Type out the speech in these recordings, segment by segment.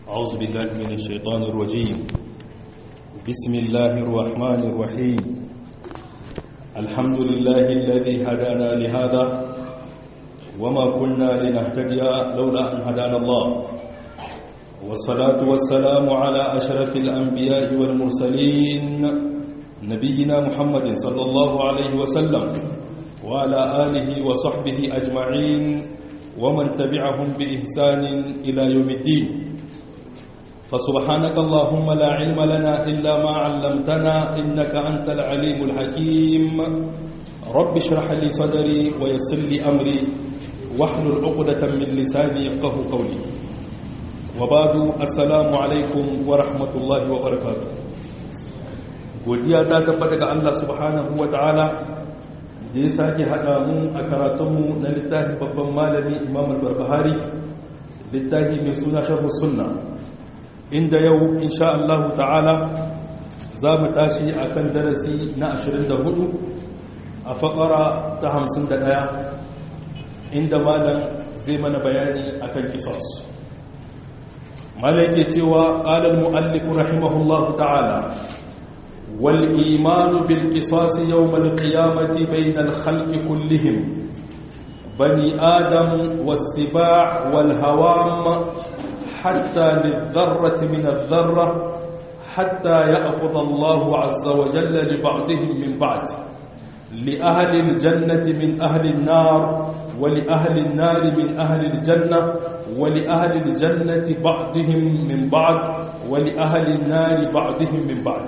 أعوذ بالله من الشيطان الرجيم بسم الله الرحمن الرحيم الحمد لله الذي هدانا لهذا وما كنا لنهتدي لولا أن هدانا الله والصلاة والسلام على أشرف الأنبياء والمرسلين نبينا محمد صلى الله عليه وسلم وعلى آله وصحبه أجمعين ومن تبعهم بإحسان إلى يوم الدين فسبحانك اللهم لا علم لنا إلا ما علمتنا إنك أنت العليم الحكيم رب اشرح لي صدري ويسر لي أمري واحلل عقدة من لساني يفقه قولي وبعد السلام عليكم ورحمة الله وبركاته godiya ta tabbata ga Allah subhanahu wa ta'ala da ya sake haɗa mu a karatunmu na littafin babban malami imam al-barbahari littafi mai suna sharhu sunna inda yau insha Allah ta'ala za mu tashi a kan darasi na 24 a faƙara ta 51 inda malam zai mana bayani akan kisos malam yake cewa ƙalar mu'allifu rahimahullahu ta'ala والإيمان بالقصاص يوم القيامة بين الخلق كلهم بني آدم والسباع والهوام حتى للذرة من الذرة حتى يأخذ الله عز وجل لبعضهم من بعض لأهل الجنة من أهل النار ولأهل النار من أهل الجنة ولأهل الجنة بعضهم من بعض ولأهل النار بعضهم من بعض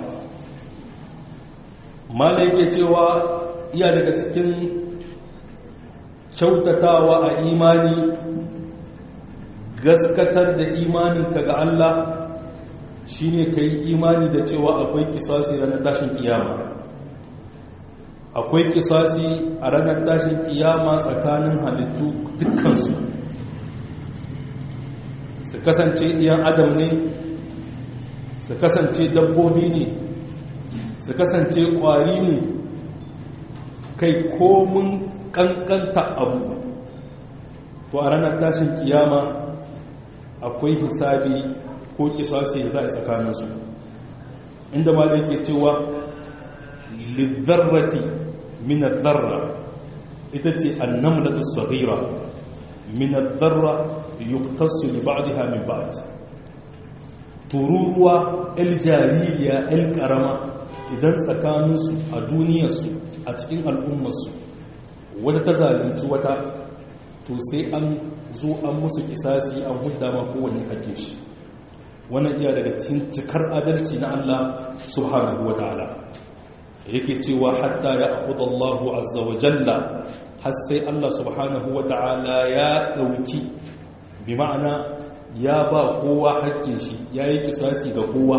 mala yake cewa iya daga cikin kyautatawa a imani gaskatar da imaninka ga Allah shine ka yi imani da cewa akwai kisasi ranar tashin kiyama akwai kisasi a ranar tashin kiyama tsakanin halittu dukkansu su kasance iyan adam ne su kasance dabbobi ne su kasance kwari ne kai komin kankanta abu to a ranar tashin kiyama akwai hisabi ko kisasi za a tsakaninsu inda ma zai ke cewa lizzarrati minar zarra ita ce annamlatu saghira minar zarra yuktassu li ba'daha min ba'd tururuwa el jaririya el karama idan tsakaninsu a duniyarsu a cikin al'ummarsu wadda ta zalunci wata to sai an zo an musu kisasi an hudda ma kowane hake shi wannan iya daga cikin cikar adalci na Allah subhanahu wa ta'ala yake cewa hatta ya akhudha Allahu azza wa jalla har sai Allah subhanahu wa ta'ala ya dauki bi ma'ana ya ba kowa hakkin shi yayi kisasi ga kowa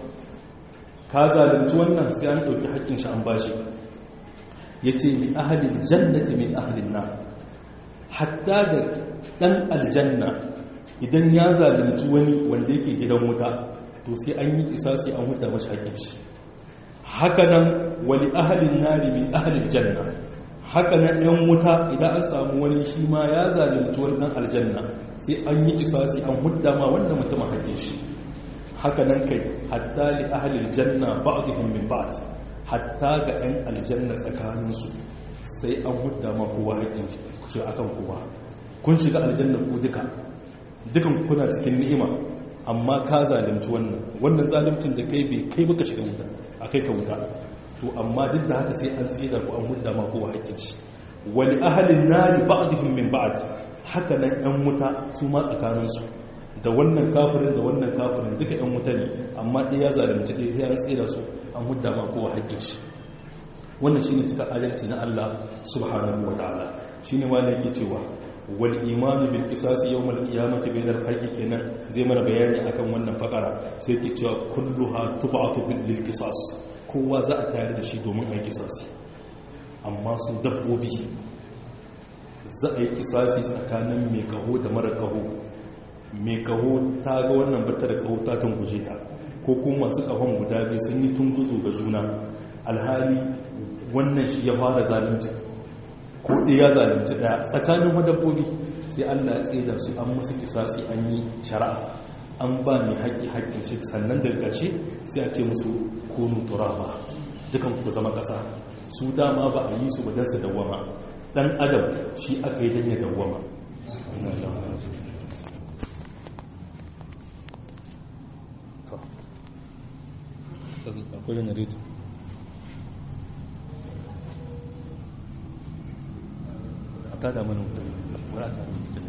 ka zalunci wannan sai an ɗauki haƙƙin shi an bashi ya ce li ahalin jannati min ahalin na hatta da ɗan aljanna idan ya zalunci wani wanda yake gidan wuta to sai an yi isasi an huda mashi haƙƙin shi hakanan wali ahalin nari min ahalin janna hakanan ɗan wuta idan an samu wani shi ma ya zalunci wani ɗan aljanna sai an yi isasi an huda ma wanda mutum haƙƙin shi haka nan kai hatta li ahlil janna ba'dihim min ba'd hatta ga ɗan aljanna tsakaninsu sai an hudda ma kowa haƙƙin shi akan kowa kun shiga aljanna ku duka dukan kuna cikin ni'ima amma ka zalunci wannan wannan zaluncin da kai bai kai baka shiga wuta a kai ka wuta to amma duk da haka sai an tsira ku an hudda ma kowa haƙƙin shi wali ahlin nari ba'dihim min ba'd haka nan ɗan wuta su ma tsakaninsu da wannan kafirin da wannan kafirin duka ɗan wuta ne amma ɗaya ya zalunci ɗaya ya tsira su an hudda ma kowa haƙƙin shi wannan shine cikar adalci na Allah subhanahu wa ta'ala shine ma ne yake cewa wal imanu bil qisas yawm al qiyamati bainal khalqi kenan zai mana bayani akan wannan fakara sai yake cewa kulluha tub'atu bil qisas kowa za a tare da shi domin a yi kisasi amma su dabbobi za a yi kisasi tsakanin mai kaho da mara kaho mai kaho ta ga wannan bata da kaho ta tunguje ta ko kuma masu kahon guda biyu sun yi tunguzo ga juna alhali wannan shi ya fara zalunci ko ɗaya ya zalunci ɗaya tsakanin madabbobi sai allah ya tsaye da su an musu kisasi an yi shari'a an ba mai haƙƙi haƙƙin shi sannan daga ƙarshe sai a ce musu kunu turaba dukan ku zama ƙasa su dama ba a yi su ba don su dawwama dan adam shi aka yi don ya dawwama akwai da narito a tada mana wutar wura ta da wutar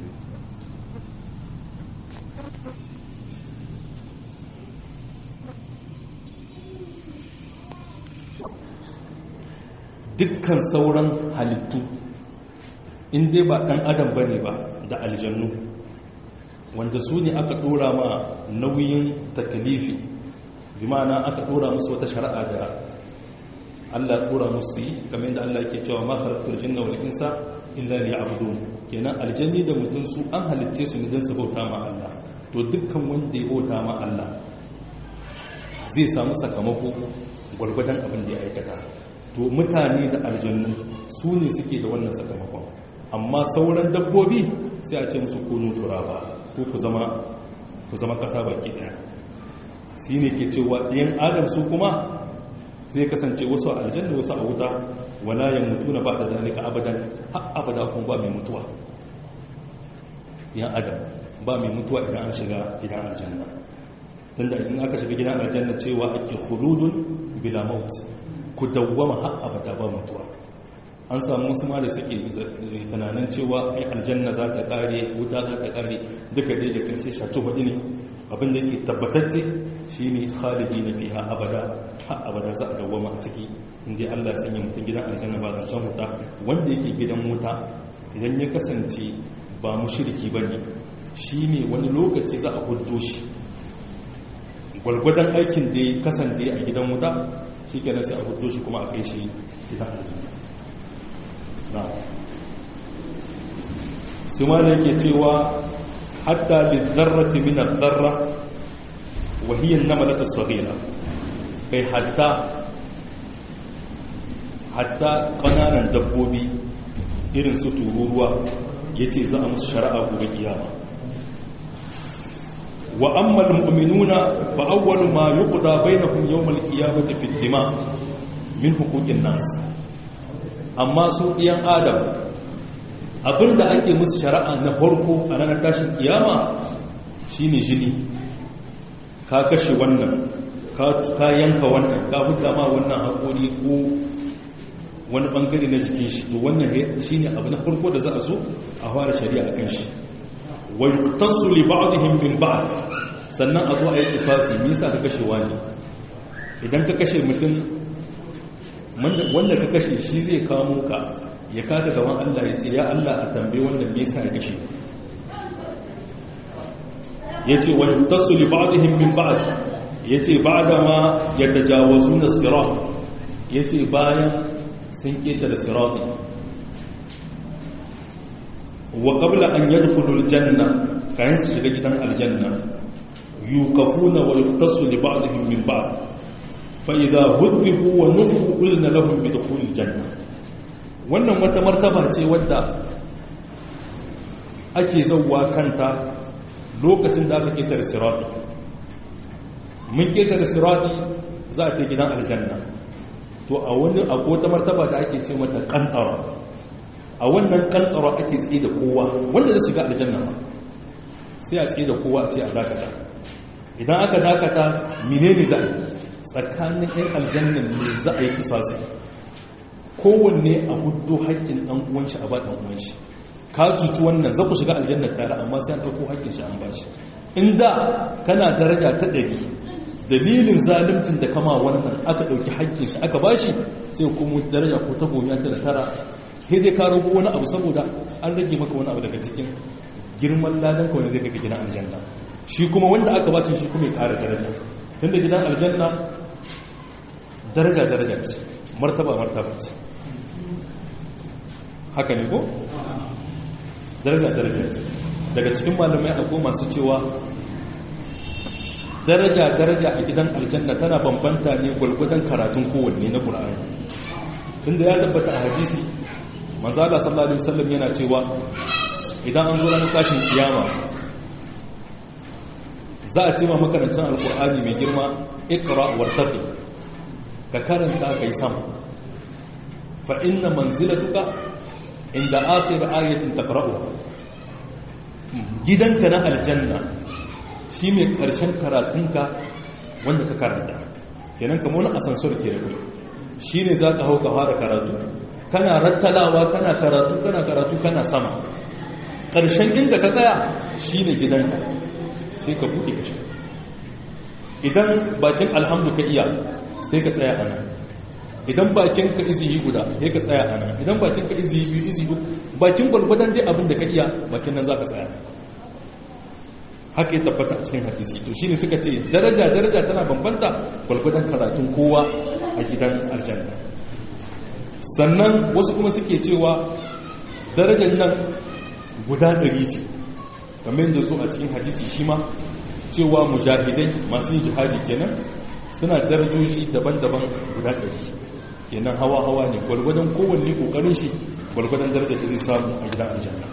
dukkan sauran halittu in dai ba ɗan adam ba ne ba da aljannu wanda su ne aka ɗora ma nauyin takalifi bi ma'ana aka ɗora musu wata shari'a da Allah ɗora musu yi kamar yadda Allah ke cewa ma halattar jinna wal insa illa li abdu kenan aljanni da mutum su an halitce su ne don su bauta ma Allah to dukkan wanda ya bauta ma Allah zai samu sakamako gwargwadon abin da ya aikata to mutane da aljannu su ne suke da wannan sakamakon amma sauran dabbobi sai a ce musu kunu turaba ko ku zama ku zama kasa baki daya shi ne ke cewa ɗayan adam su kuma sai kasance wasu a aljanna wasu a wuta wala ya mutu na ba da dalika abadan har abada kuma ba mai mutuwa ɗayan adam ba mai mutuwa idan an shiga gidan aljanna tunda idan aka shiga gidan aljanna cewa ake khuludun bila maut ku dawwama har abada ba mutuwa an samu wasu ma da suke tunanin cewa ai aljanna za ta kare wuta za ta kare duka dai da karshe shato hudu ne abin da yake tabbatacce shine khalidi na fiha abada har abada za a dawwama a ciki inda Allah ya sanya mutum gidan aljanna ba zancen wuta wanda yake gidan wuta idan ya kasance ba mushriki bane shine wani lokaci za a huddo shi gwalgwadon aikin da ya kasance a gidan wuta shi kenan sai a huddo shi kuma a kai shi gidan aljanna su ma yake cewa hatta lidarrati min ad-darra wa hiya an-namalat as-saghira kai hatta hatta kananan dabbobi irin su tururuwa yace za a musu shari'a gobe kiyama wa amma al-mu'minuna fa awwalu ma yuqda bainahum yawm al-qiyamati fi ad-dima min huquqin nas amma su ɗiyan adam abinda ake musu shari'a na farko a ranar tashin kiyama shine jini ka kashe wannan ka yanka wannan ka huta ma wannan haƙori ko wani ɓangare na jikin shi to wannan shine abu na farko da za a zo a fara shari'a kan shi wa yuqtasu li ba'dihim min ba'd sannan a zo a yi kisasi me yasa ka kashe wani idan ka kashe mutum wanda ka kashe shi zai kamo ka ya kata gaban Allah ya ce ya Allah a tambaye wanda me yasa ya kashe yace wa yutasu li ba'dihim min ba'd yace ba'da ma yatajawazuna sirat yace bayan sun keta da sirati wa qabla an yadkhulu aljanna kayan su shiga gidan aljanna yuqafuna wa yutasu li ba'dihim min ba'd فإذا هذبوا ونفوا قلنا لهم بدخول الجنة wannan wata martaba ce wadda ake zauwa kanta lokacin da aka ketare sirati mun ketare sirati za a ta gidan aljanna to a wani akwai wata martaba da ake ce mata kantara a wannan kantara ake tsaye da kowa wanda zai shiga aljanna sai a tsaye da kowa a ce a dakata idan aka dakata menene za a tsakanin 'yan aljannan ne za a yi kisasi kowanne a hudu haƙƙin ɗan uwanshi a ba ɗan uwanshi ka cuci wannan za ku shiga aljannar tare amma sai an ɗauko haƙƙin shi an bashi inda kana daraja ta ɗari dalilin zalimcin da kama wannan aka ɗauki haƙƙin shi aka bashi sai kuma daraja ko ta gomiya ta da tara sai dai ka rago wani abu saboda an rage maka wani abu daga cikin girman ladan ka wani zai kaka gidan aljanna shi kuma wanda aka bacin shi kuma ya ƙara daraja tunda gidan aljanna daraja daraja ce martaba martaba ce haka ne ko daraja daraja ce daga cikin malamai akwai masu cewa daraja daraja a gidan aljanna tana bambanta ne gwalgwadon karatun kowanne na ƙur'ani inda ya tabbata a hadisi manzala sallallahu alaihi wasallam yana cewa idan an zo ranar tashin kiyama za a ce ma makarancin alkur'ani mai girma ikra wartaqi ka karanta kai sama fa inna manzilatuka inda akhir ayatin taqra'uha gidanka na aljanna shine karshen karatunka wanda ka karanta kenan kamar wani asansor ke rabu shine zaka hau ka fara karatu kana rattalawa kana karatu kana karatu kana sama karshen inda ka tsaya shine gidanka sai ka buɗe ka shiga idan bakin alhamdu ka iya sai ka tsaya a nan idan bakin ka izihi guda sai ka tsaya a nan idan bakin ka izihi biyu izihi uku bakin gwalgwadon dai abin da ka iya bakin nan za ka tsaya haka ya tabbata a cikin hadisi to shine suka ce daraja daraja tana bambanta gwalgwadon karatun kowa a gidan aljanna sannan wasu kuma suke cewa darajar nan guda ɗari ce kamar da zo a cikin hadisi shi ma cewa mujahidai masu yin jihadi kenan suna darajoji daban-daban guda ɗari kenan hawa-hawa ne gwargwadon kowanne ƙoƙarin shi gwargwadon darajar da zai samu a gidan aljanna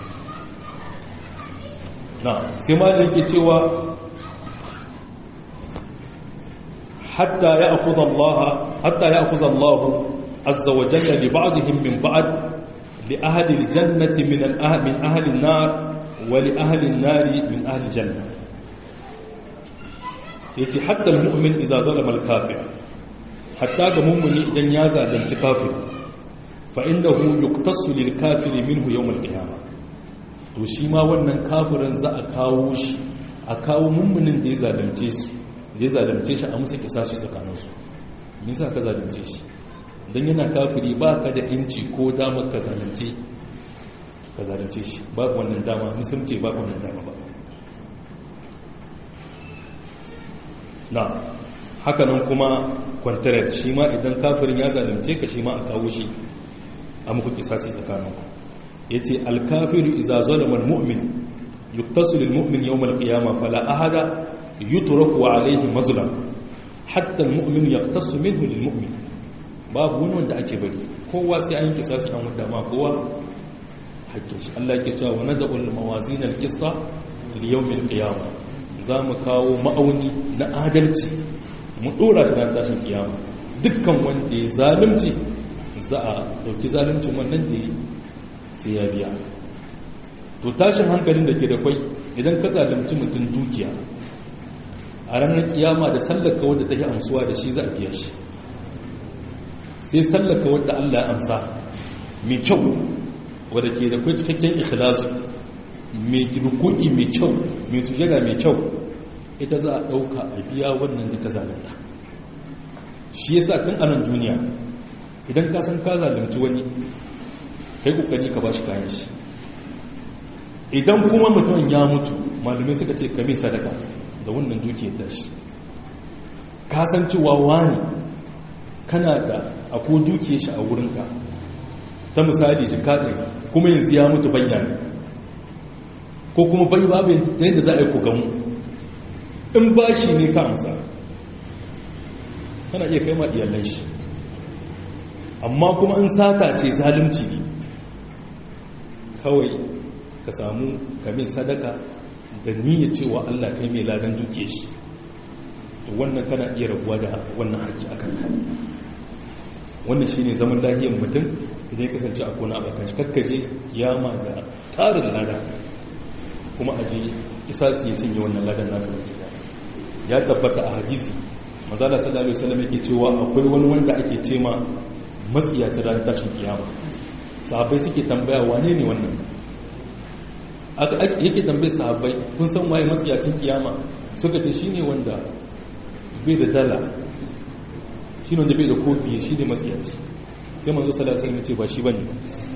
na sai ma da yake cewa hatta ya akuza Allah hatta ya akuza Allah azza wa jalla li ba'dihim min ba'd li ahli al-jannati min min ahli an-nar wa li ahli an-nar min ahli al-janna yace hatta al-mu'min idza zalama al-kafir hatta ga mu'mini idan ya zalunci kafir fa indahu yuqtasu lil kafir minhu yawm al-qiyamah to shi ma wannan kafirin za a kawo shi a kawo mu'minin da ya zalunce su ya zalunce shi a musu kisasu tsakaninsu me yasa ka zalunce shi dan yana kafiri ba ka da inci ko damar ka zalunce ka zalunce shi babu wannan dama musulunci babu wannan dama ba na hakanan kuma kwantarar shi ma idan kafirin ya zalunce ka shi ma a kawo shi a muku kisasi tsakaninku ya ce alkafiru iza zalama mu'min yuktasu lil mu'min yawm al-qiyamah fala ahada yutraku alayhi mazlam hatta al-mu'min yaqtasu minhu lil mu'min babu wani wanda ake bari kowa sai an yi kisasi an wanda ma kowa hakkin shi Allah yake cewa wa nad'ul mawazin al-qista li yawm al-qiyamah za mu kawo ma'auni na adalci mu dora shi ran tashin kiyama dukkan wanda ya zalunci za a dauki zaluncin wannan da sai ya biya to tashin hankalin da ke da kwai idan ka zalunci mutum dukiya a ranar kiyama da sallaka wadda ta yi amsuwa da shi za a biya shi sai sallaka wadda Allah ya amsa mai kyau wadda ke da kwai cikakken ikhlasu mai ruku'i mai kyau mai sujada mai kyau ita za a ɗauka a biya wannan da ka zalunta shi yasa tun anan duniya idan ka san ka zalunci wani kai kokari ka bashi kayan shi idan kuma mutumin ya mutu malamai suka ce kame sadaka da wannan dukiyar tashi ka san cewa wani kana da ako dukiyar shi a wurinka ta misali jika ɗaya kuma yanzu ya mutu bayyana ko kuma bai babu yadda za a yi ku gamu in ba shi ne ka amsa kana iya kai ma iyalan shi amma kuma in sata ce zalunci ne kawai ka samu kamin sadaka da niyya cewa Allah kai mai ladan duke shi to wannan kana iya rabuwa da wannan haƙi a kanka wannan shi ne zaman lahiyar mutum idan ya kasance a kona abokan shi kakkaje kiyama da tarin lada kuma aje isa su yi cinye wannan ladan na ya tabbata a hadisi mazala sallallahu alaihi wasallam yake cewa akwai wani wanda ake ce ma matsiyacin ran tashin kiyama sahabbai suke tambaya wane ne wannan yake tambaye sahabbai kun san waye matsiyacin kiyama suka ce shine wanda bai da dala shine wanda bai da kofi shine matsiyaci sai manzo sallallahu alaihi wasallam ya ce ba shi bane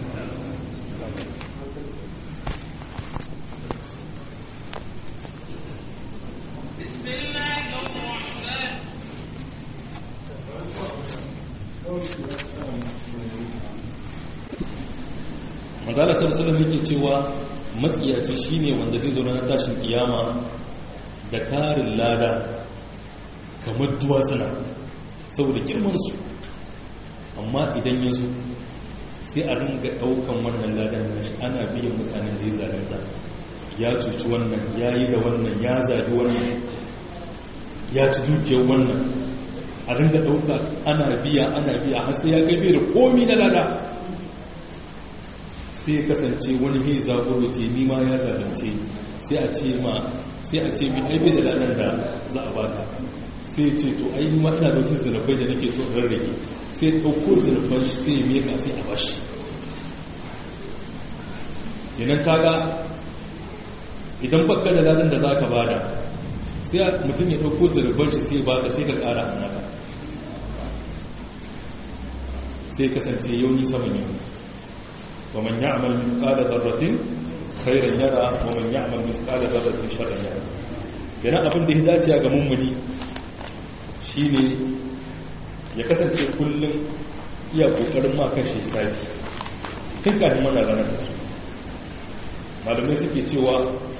manzala sallallahu yake cewa matsiyaci shine wanda zai zo na tashin kiyama da tarin lada kamar duwatsuna saboda girman su amma idan ya zo sai a ringa daukan wannan ladan nashi ana biyan mutanen da ya zalunta ya cuci wannan ya yi da wannan ya zaɓi wannan ya ci dukiyar wannan a ringa ɗauka ana biya ana biya har sai ya kai bai da komi na lada sai kasance wani hei zaburo ce ni ma ya zalunce sai a ce ma sai a ce mai aibe da ladan da za a baka sai ce to ai ni ma ina da wasu zinabai da nake so in rarrage sai ɗauko zinaban shi sai ya meka sai a bashi kenan kaga idan baka da ladan da za ka bada sai mutum ya ɗauko zinaban shi sai baka sai ka ƙara a naka sai kasance yau ni saman yau ومن يعمل مثقال ذرة خيرا يرى ومن يعمل مثقال ذرة شرا يرى kenan abin da ya dace ga mummuni shine ya kasance kullum iya kokarin ma kan shi sabi tun kafin mana ranar da su malamai suke cewa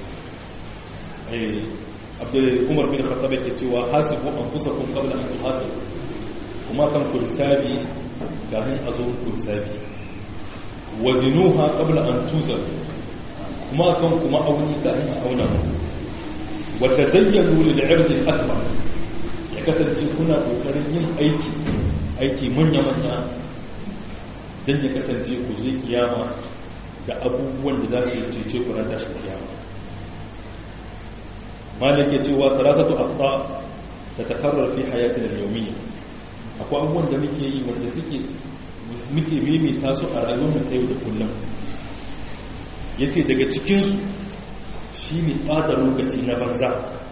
abdul umar bin khattab yake cewa hasibu anfusakum qabla an tuhasabu kuma kan ku hisabi kafin a zo ku hisabi wazinuha qabla an tuzal kuma kan kuma auni ka an auna wa tazayyanu lil 'ird al akbar ya kasance kuna kokarin yin aiki aiki manya manya dan ya kasance ku je kiyama da abubuwan da za su yi cece ku ran tashin kiyama malik ya cewa tarasatu aqta tatakarrar fi hayatina al-yawmiyya akwai abubuwan da muke yi wanda suke muke mimita su a rayuwar ta yau da kullum ya ce daga cikinsu shi ne ɓata lokaci na banza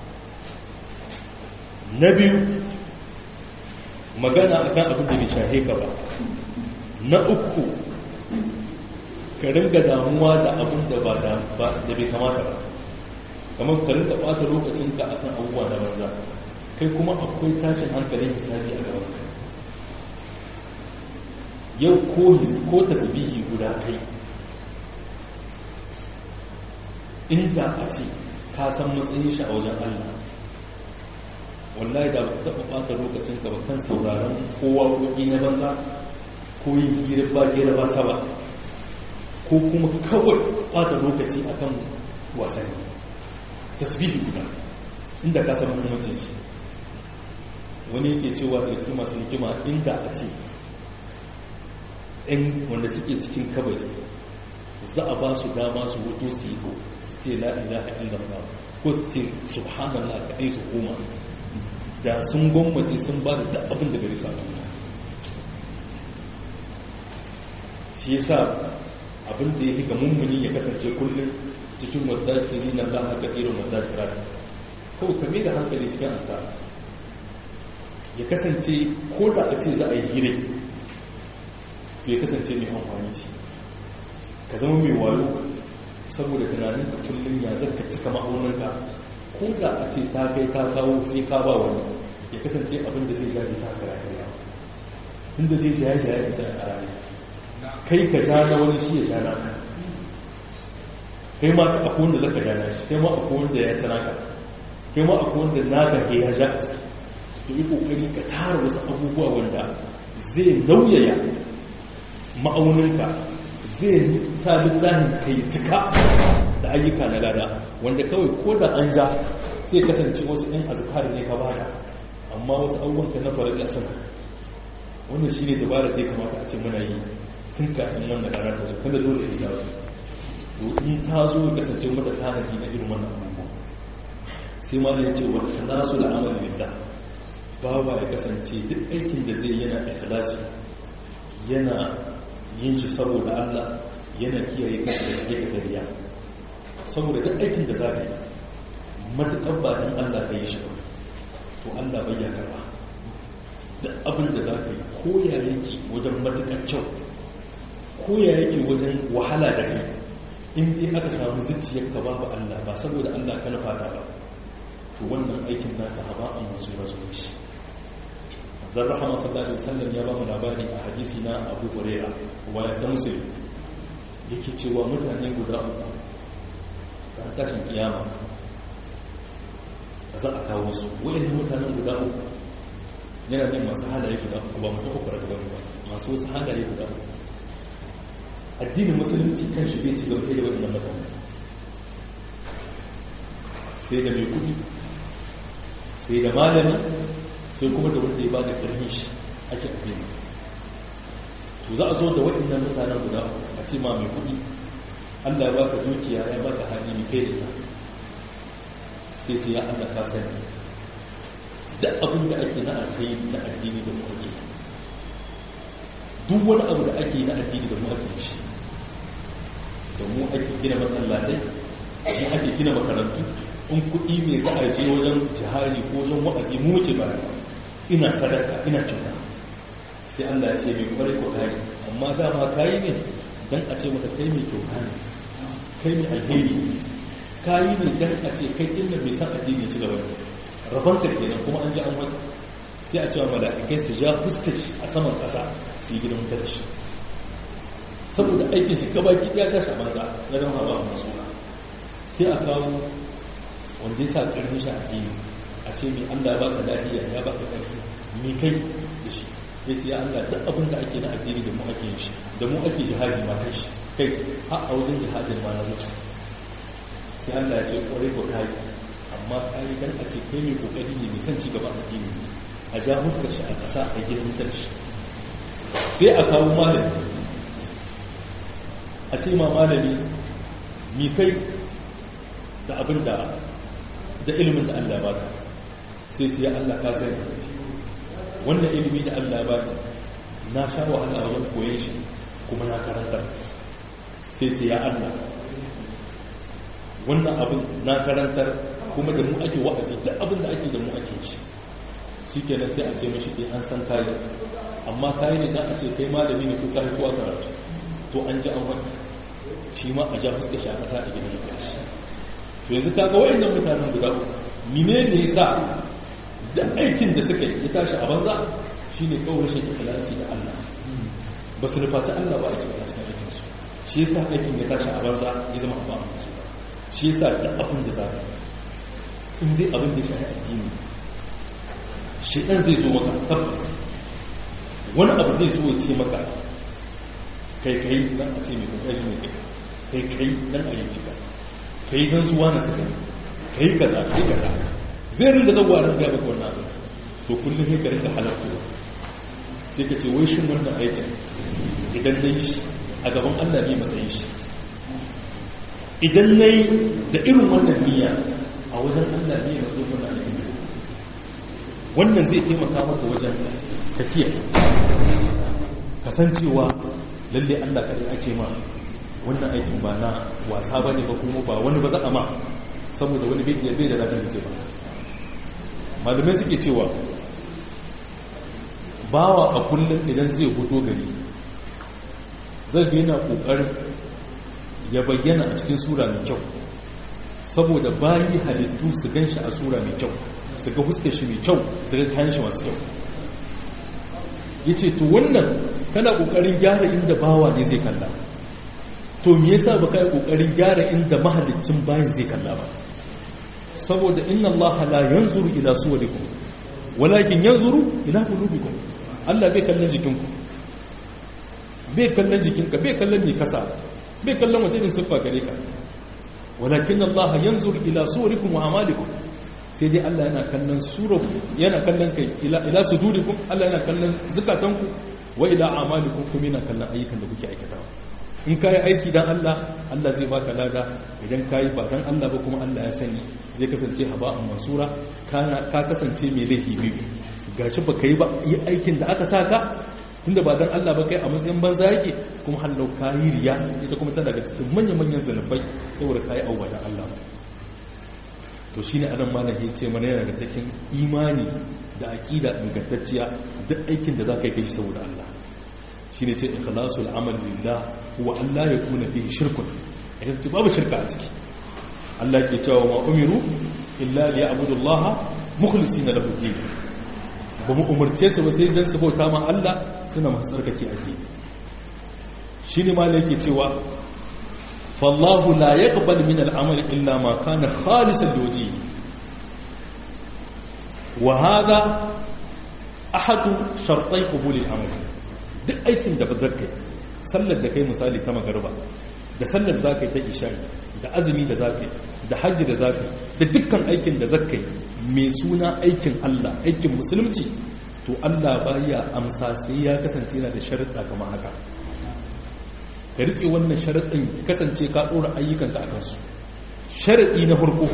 na biyu magana a kan abin da bai shahe ka ba na uku ka ringa damuwa da abin da bai kamata ba kamar ka ringa ɓata lokacinka a kan abubuwa na banza kai kuma akwai tashin hankalin hisabi a gabanka yau ko tasbihi guda kai inda a ce ka san matsayin shi a wajen Allah wallahi da ba taɓa ɓata lokacin ka ba kan sauraron kowa koki na banza ko yin hira ba gira ba saba ko kuma kawai ɓata lokaci akan wasanni tasbihi guda inda ka san muhimmancin shi wani yake cewa daga cikin masu hikima inda a ce ‘yan wanda suke cikin kabari za a ba su dama su hoto su yi su ce la'ila a illallah ko su ce subhanallah kaɗai su koma da sun gwammace sun ba da abin da gari su a duniya shi ya sa abin da ya ga mummuni ya kasance kullum cikin wadakiri na za a ga irin wadakira kawai kame da hankali cikin asta ya kasance ko da a ce za a yi hire ya kasance mai amfani ce ka zama mai wayo saboda tunanin ka kullum ya zarka cika ma'auninka ko da a ce ta kai ta kawo sai ka ba wani ya kasance abin da zai jaje ta haka rayuwa tun da zai jaye jaye isa a rayuwa kai ka sha na wani shi ya sha na kai ma akwai wanda zaka ja na shi kai ma akwai wanda ya ci naka kai ma akwai wanda naka ke ya sha a ciki to yi kokari ka tara wasu abubuwa wanda zai nauyaya ma'auninka zai sa littafin kai cika da ayyuka na lada wanda kawai ko da an ja sai kasance wasu ɗin azkar ne ka bada amma wasu abubuwanka na faru da sun wannan shi ne dabarar da ya kamata a ce muna yi tun kafin wannan rana ta zo kada dole ya dawo to in ta zo ya kasance mata tanadi na irin wannan abubuwa sai ma ya ce wata tanasu da amal billah bawa ya kasance duk aikin da zai yana ikhlasi yana yin shi saboda Allah yana kiyaye kansa da aikata riya saboda duk aikin da za ka yi matuƙar ba don Allah ka yi shi ba to Allah bai ya karba da abin da za ka yi ko ya yake wajen matuƙar kyau ko ya yake wajen wahala da kai in dai aka samu zuciyar ka babu Allah ba saboda Allah ka nufa ta ba to wannan aikin naka haba an masu rasu shi zan rahama sallallahu alaihi wasallam ya ba mu labari a hadisi na Abu Hurairah waya ta Muslim yake cewa mutane guda uku a tashin kiyama za a kawo su wayannan mutanen guda uku yana bin masu halaye guda uku ba mutum uku daga ba masu wasu halaye guda uku addinin musulunci kan shi bai ci gaba da wayannan mutane sai da mai kudi sai da malami sai kuma da wanda ya ba da ƙarfin shi ake addini to za a zo da waɗannan mutanen guda a ce ma mai kuɗi allah ya baka dukiya ya baka hali mai kai da ita sai ce ya allah ka sani da abin da ake na alkhairi da addini da mu ake duk wani abu da ake na addini da mu ake shi da mu ake gina masallatai mu ake gina makarantu in kuɗi ne za a je wajen jihari ko wajen wa'azi mu muke ba ina sadaka ina kyauta sai Allah ya ce mai kwarai ko kare amma dama kayi ne dan a ce maka kai mai kyauta ne kai mai alheri kayi ne dan a ce kai din da bai san addini ci gaba rabon ka kenan kuma an ji an wata sai a cewa mala'ikai su ja fuskar shi a saman ƙasa su yi gidan wuta da shi saboda aikin shi gabaki ɗaya tashi a banza na zama ba a masu sai a kawo wanda ya sa ƙarfin shi addini a ce mai Allah ba ka lafiya ya ba ka ƙarfi mai kai da shi ya ce ya Allah duk abin da ake na addini da mu ake yin shi da mu ake jihadi ma kai shi kai a a wajen jihadin ma na mutu sai Allah ya ce ƙwarai ko kai amma kai dan a ce kai mai kokari ne mai son ci gaba addini ne a ja fuskar shi a ƙasa a gidan mutar shi sai a kawo malami a ce ma malami mi kai da abin da da ilimin da Allah ba ka sai ce ya Allah ka sani wannan ilimi da Allah ba ka na sha wahala a wajen koyon shi kuma na karanta sai ce ya Allah wannan abin na karantar kuma da mu ake wa'azi da abin da ake da mu ake shi shi kenan sai a ce mashi ke an san kayi amma kayi ne za a ce kai malami ne ko kayi ko a karatu to an ji an wata shi ma a ja fuska shi a ƙasa a gidan da shi to yanzu kaga wa'annan mutanen guda mine ne ya sa da aikin da suka yi ya tashi a banza shi ne kawai rashin ikhlasi da Allah ba su nufaci Allah ba a cikin cikin aikin su shi yasa aikin ya tashi a banza ya zama a ba a su shi yasa da abin da za in dai abin da ya shafi addini shi ɗan zai zo maka tabbas wani abu zai zo ya ce maka kai kai dan a ce mai kokari ne kai kai kai dan a yi ka kai dan zuwa na suka kai kaza kai kaza zai rinda zagowa ran ga maka wannan abu to kullum sai ka rinda halarta sai ka ce wai shin wannan aikin idan na yi shi a gaban Allah ne matsayin shi idan na yi da irin wannan niyya a wajen Allah ne na zo wannan aikin wannan zai taimaka maka wajen tafiya kasancewa lalle Allah kare ake ma wannan aikin ba na wasa ba ne ba kuma ba wani ba za a ma saboda wani bai bai da ladan da zai ba malamai suke cewa bawa a kullum idan zai fito gari zai ga yana kokarin ya bayyana a cikin sura mai kyau saboda bayi halittu su gan shi a sura mai kyau su ga fuskar shi mai kyau su ga kayan shi masu kyau ya ce to wannan kana kokarin gyara inda bawa ne zai kalla to me yasa ba kai kokarin gyara inda mahalicin bayan zai kalla ba saboda inna Allah la yanzuru ila suwarikum walakin yanzuru ila qulubikum Allah bai kallon jikinku bai kallon jikinka bai kallon ne kasa bai kallon wata irin siffa gare ka walakin Allah yanzuru ila suwarikum wa amalikum sai dai Allah yana kallon suraku yana kallon kai ila sudurikum Allah yana kallon zukatanku wa ila amalikum kuma yana kallon ayyukan da kuke aikatawa in kayi aiki dan Allah Allah zai baka lada idan kayi ba dan Allah ba kuma Allah ya sani zai kasance haba'an mansura kana ka kasance mai laifi biyu gashi ba kai ba yi aikin da aka saka tunda ba dan Allah ba kai a matsayin banza yake kuma hallau kayi riya ita kuma tana daga cikin manyan manyan zanubai saboda kayi auwa dan Allah ba to shi ne anan malam ya ce mana yana da cikin imani da aƙida ingantacciya duk aikin da za ka yi kai shi saboda Allah shi ne ce ikhlasul amal lillah wa Allah ya kuna fihi shirkun idan ce babu shirka a ciki Allah ke cewa ma umiru illa li ya'budu Allah mukhlisina lahu din ba mu umurce su ba sai dan su bauta ma Allah suna masu tsarkake addini shi ne malam yake cewa فالله لا يقبل من العمل إلا ما كان خالصا لوجهه وهذا أحد شرطي قبول العمل duk aikin da ba zarkai sallar da kai misali ta magarba da sallar za ka yi ta isha'i da azumi da za ka yi da hajji da za ka yi da dukkan aikin da za ka yi mai suna aikin Allah aikin musulunci to Allah baya amsa sai ya kasance yana da sharuɗa kamar haka ka riƙe wannan sharaɗin kasance ka ɗora ayyukanka a kansu sharaɗi na farko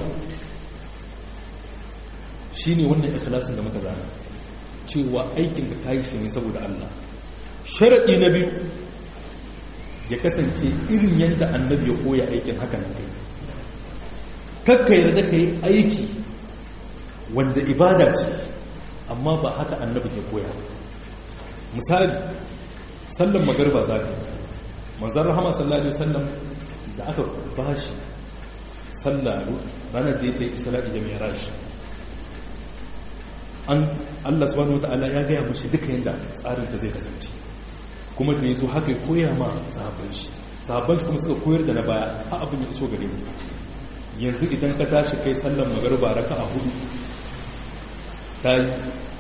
shi ne wannan ikhlasin da muka zana cewa aikin da ka yi shi ne saboda Allah sharaɗi na biyu ya kasance irin yadda annabi ya koya aikin haka nan kai kakka yarda ka yi aiki wanda ibada ce amma ba haka annabi ke koya misali sallan magarba za ka manzan rahama sallallahu alaihi wasallam da aka bashi sallah ranar da ya ta yi isra'i da miraj an allah subhanahu wa ta'ala ya gaya mashi duka yadda tsarin ta zai kasance kuma da ya zo haka ya koya ma sahabban shi sahabban shi kuma suka koyar da na baya ha abin ya iso gare mu yanzu idan ka tashi kai sallan magarba raka a hudu ta yi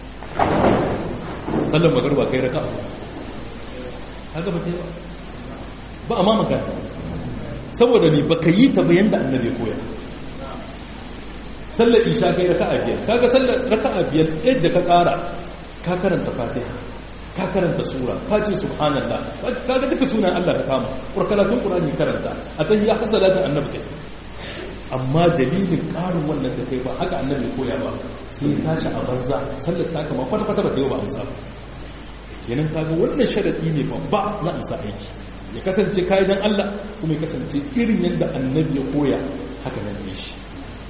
sallan magarba kai raka a hudu haka ba ta yi ba ba a ma magana saboda ne ba ka yi ta bayan da annabi ya koya sallar isha kai raka'a biyar kaga sallar raka'a biyar yadda ka kara ka karanta fatiha ka karanta sura ka ce subhanallah kaga duka sunan Allah ka kama kurkaratun qur'ani karanta a tahiyya hasalatin annabi kai amma dalilin karin wannan da kai ba haka annabi ya koya ba sai tashi a banza sallar ta kama kwata kwata ba ta yi ba amsa kenan kaga wannan sharadi ne babba na amsa aiki ya kasance kayan Allah kuma ya kasance irin yadda annabi ya koya haka nan ne shi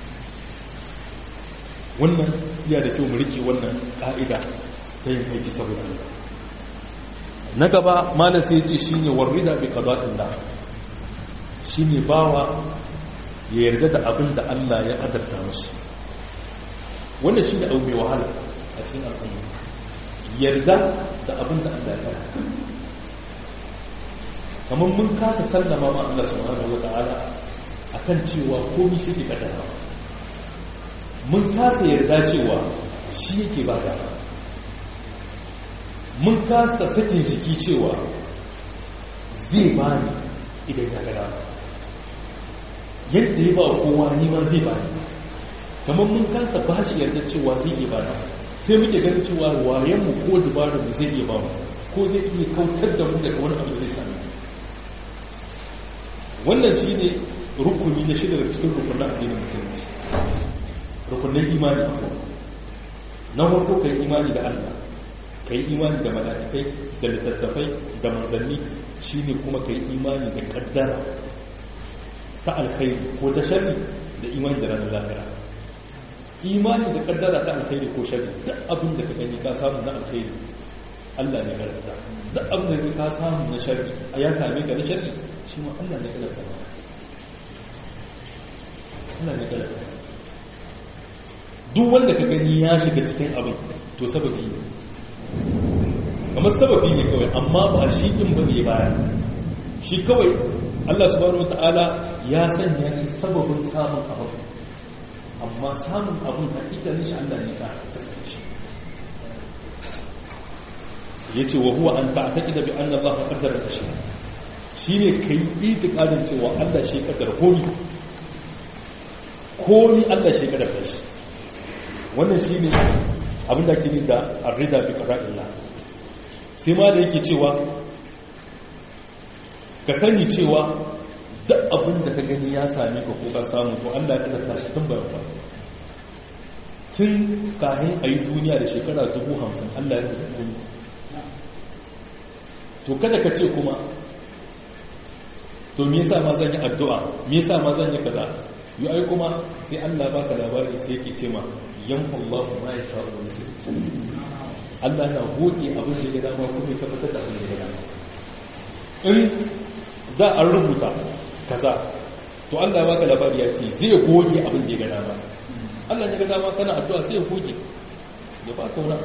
wannan iya da kyau mu rike wannan ka'ida ta yin aiki saboda Allah na gaba malam sai ya ce shine warida bi qada'illah shine bawa ya yarda da abin da Allah ya kadarta mashi wannan shine abu mai wahala a cikin al'umma yarda da abin da Allah ya kadarta kamar mun kasa sallama ma Allah subhanahu wata'ala akan cewa komai shi ke kaddara mun kasa yarda cewa shi yake ba da mun kasa sakin jiki cewa zai bani idan ya gada yadda ya ba kowa neman zai bani kamar mun kasa ba shi yarda cewa zai iya bani sai muke ganin cewa wayenmu ko dubarunmu zai iya ba mu ko zai iya kautar da mu daga wani abu zai sami wannan shi ne rukuni na shida daga cikin rukunin addinin musulunci rukunin imani na farko kai imani da Allah kai imani da mala'ikai da littattafai da manzanni shine kuma kai imani da kaddara ta alkhairi ko ta sharri da imani da ranar lafiya imani da kaddara ta alkhairi ko sharri duk abin da ka gani ka samu na alkhairi Allah ne karanta duk abin da ka samu na sharri a ya same ka na sharri shi ma Allah ne karanta ba Allah ne karanta duk wanda ka gani ya shiga cikin abin to sababi ne kamar sababi ne kawai amma ba shi din ba ne baya shi kawai Allah subhanahu wataala ya sanya shi sababin samun abin amma samun abin hakikalin shi Allah ne sa kasance yace wa huwa an ta'taqida bi anna Allah qaddara shi shine kai itikadin cewa Allah shi kaddara komi komi Allah shi kaddara shi wannan shine abin da ke da arrida bi qada'illah sai ma da yake cewa ka sani cewa duk abin da ka gani ya same ka ko ka samu to Allah ya kaddara shi tun bayan ba tun kahin a yi duniya da shekara dubu hamsin Allah ya kaddara to kada ka ce kuma to me yasa ma zan yi addu'a me yasa ma zan yi kaza yi ai kuma sai Allah baka labari sai yake ce ma yamhu Allahu ma yasha wa yusir Allah na goge abin da ya dama kuma ya tabbatar da abin da ya dama in da an rubuta kaza to Allah baka labari ya ce zai goge abin da ya dama Allah ya ga dama kana addu'a sai ya goge ya baka wani